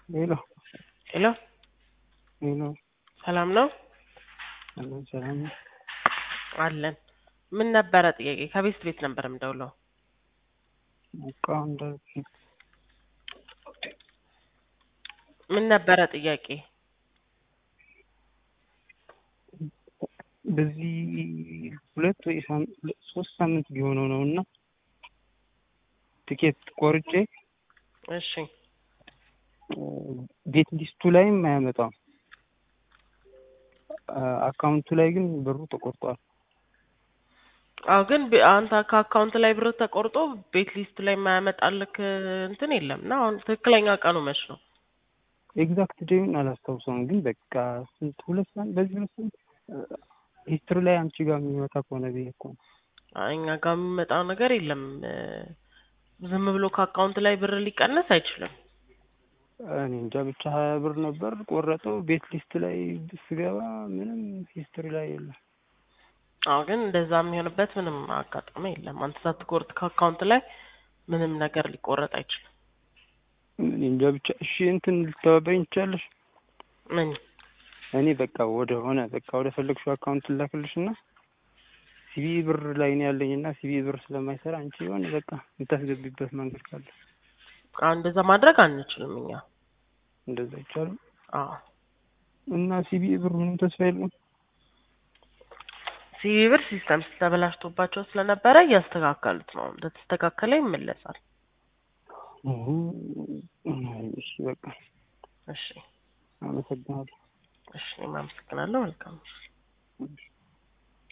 ሄሎ ሄሎ ሄሎ ሰላም ነው ሄሎ ሰላም ነው? አለን። ምን ነበረ ጥያቄ? ከቤት ቤት ነበር የምደውለው። በቃ እንደዚህ ምን ነበረ ጥያቄ? በዚህ ሁለት ወይ ሳም- ሶስት ሳምንት ቢሆነው ነው እና ትኬት ቆርጬ እሺ ቤት ሊስቱ ላይም አያመጣም። አካውንቱ ላይ ግን ብሩ ተቆርጧል። አዎ፣ ግን ቢ- አንተ ከአካውንት ላይ ብር ተቆርጦ ቤት ሊስት ላይ የማያመጣልክ እንትን የለም እና አሁን ትክክለኛ ቀኑ መች ነው? ኤግዛክት ዴዩን አላስታውሰውም፣ ግን በቃ ስንት ሁለት ሳምንት በዚህ ሁለት ሳምንት ሂስትሪ ላይ አንቺ ጋር የሚመጣ ከሆነ ብዬ እኮ ነው። አይ፣ እኛ ጋር የሚመጣው ነገር የለም። እ፣ ዝም ብሎ ከአካውንት ላይ ብር ሊቀነስ አይችልም። እኔ እንጃ ብቻ ሀያ ብር ነበር ቆረጠው። ቤት ሊስት ላይ ስገባ ምንም ሂስትሪ ላይ የለም። አዎ፣ ግን እንደዛ የሚሆንበት ምንም አጋጣሚ የለም። አንተ ሳትቆርጥ ከአካውንት ላይ ምንም ነገር ሊቆረጥ አይችልም። እኔ እንጃ ብቻ እሺ፣ እንትን ልተባበሪኝ ትችያለሽ? ምን እኔ በቃ ወደ ሆነ በቃ ወደ ፈለግሽው አካውንት ላክልሽ እና ሲቢ ብር ላይ ነው ያለኝ እና ሲቢ ብር ስለማይሰራ አንቺ የሆነ በቃ የምታስገቢበት መንገድ ካለ አዎ፣ እንደዛ ማድረግ አንችልም እኛ። እንደዛ ይቻላል። አዎ እና ሲቢ ብር ምንም ተስፋ የለም። ሲቪ ብር ሲስተም ተበላሽቶባቸው ስለነበረ እያስተካከሉት ነው። እንደተስተካከለ ይመለሳል። እሁ፣ እሺ በቃ እሺ አመሰግናለሁ። እሺ፣ እኔም አመሰግናለሁ። መልካም እሺ።